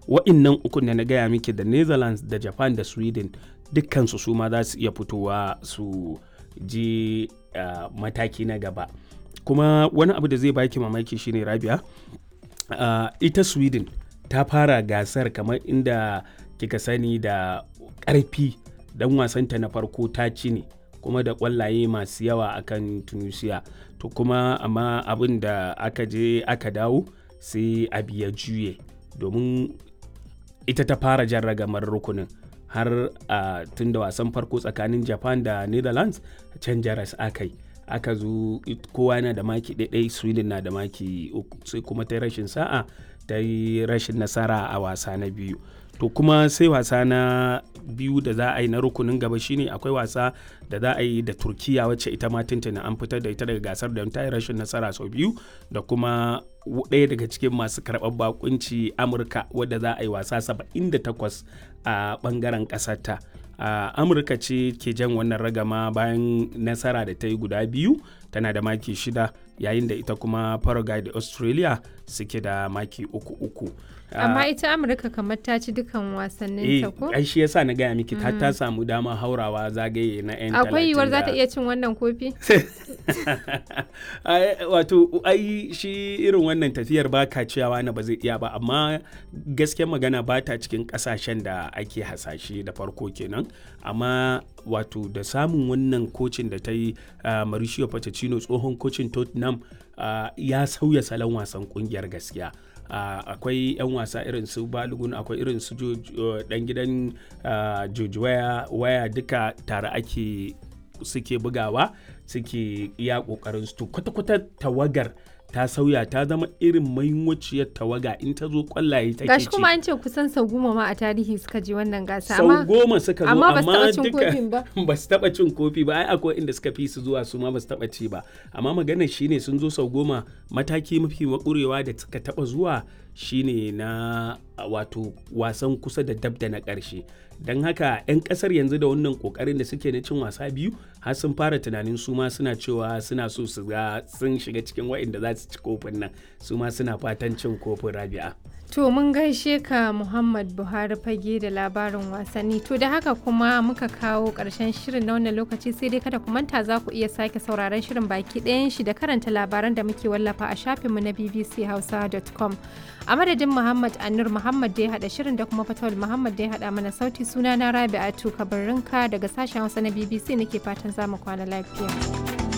wa'innan ukun da na gaya miki da netherlands da japan da sweden dukkansu su ma za su iya fitowa su je uh, mataki na gaba kuma wani abu da zai baki mamaki shine rabia uh, ita sweden ta fara gasar kamar inda kika sani da ƙarfi dan wasanta na farko ta ci ne kuma da ƙwallaye masu yawa akan tunisia to kuma amma abin da aka je aka dawo sai abu ya juye domin ita ta fara jan ragamar rukunin har a tun da wasan farko tsakanin japan da netherlands can jaras aka yi aka zo kowa yana da maki ɗaiɗai sweden na da maki uku sai kuma ta rashin sa'a ta yi rashin nasara a wasa na biyu to kuma sai wasa na biyu da za a yi na rukunin gaba shine akwai wasa da za a yi da turkiya wacce ita ma tuntuna an fitar da ita daga gasar da ta yi rashin nasara sau biyu da kuma ɗaya daga cikin masu karɓar bakunci amurka wadda za a yi wasa 78 a ɓangaren ƙasarta uh, amurka ce ke jan wannan ragama bayan nasara da ta yi guda biyu tana da maki shida yayin da ita kuma paraguay da australia suke da maki uku uku amma ita amurka kamar ta ci dukan wasannin ta ko ai shi yasa na gaya miki ta ta samu dama haurawa zagaye na yan akwai yiwuwar za ta iya cin wannan kofi wato ai shi irin wannan tafiyar ba ka ciyawa na ba zai iya ba amma gaskiyar magana ba ta cikin kasashen da ake hasashe da farko kenan amma wato da samun wannan kocin da ta yi uh, Mauricio Pochettino tsohon kocin Tottenham uh, ya sauya salon wasan kungiyar gaskiya uh, akwai 'yan wasa irin su balogun akwai irin su dan gidan George waya duka tare ake suke bugawa suke iya kokarin su kwata-kwata tawagar ta sauya ta zama irin mahimmanciyar tawaga in ta zo kwallaye take gashi kuma an ce kusan sau goma ma a tarihi suka je wannan gasa sau goma suka zo amma amma duka ba su taba cin kofi ba ai akwai inda suka fi su zuwa su ma ba su taba ci ba amma magana shine sun zo sau goma mataki mafi makurewa da suka taba zuwa shine na wato wasan kusa da dab da na ƙarshe don haka 'yan ƙasar yanzu da wannan ƙoƙarin da suke na cin wasa biyu har sun fara tunanin su ma suna cewa suna so su ga sun shiga cikin wa'inda za su ci kofin nan su ma suna fatan cin kofin rabi'a To mun gaishe ka Muhammad Buhari fage da labarin wasanni. To da haka kuma muka kawo ƙarshen shirin na wannan lokaci sai dai kada ku manta za ku iya sake sauraron shirin baki ɗayan shi da karanta labaran da muke wallafa a shafinmu na bbchausa.com. A madadin Muhammad Anur Muhammad da ya haɗa shirin da kuma Fatawul Muhammad da ya haɗa mana sauti suna na Rabi'atu Kabarinka daga sashen Hausa na BBC nake fatan za mu kwana lafiya.